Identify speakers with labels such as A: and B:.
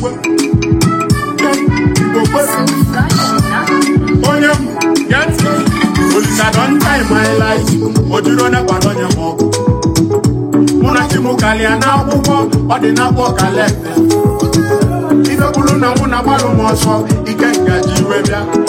A: igwe igbo kwe onye m get olisa don time my life o jiri onye kwado onye m ọgụ mụ na chi m kalịa n'akwụkwọ ọ dị n'akwọ kalenda ife bụrụ na mụ na gbalụ m ọsọ ike ngaji iwe bịa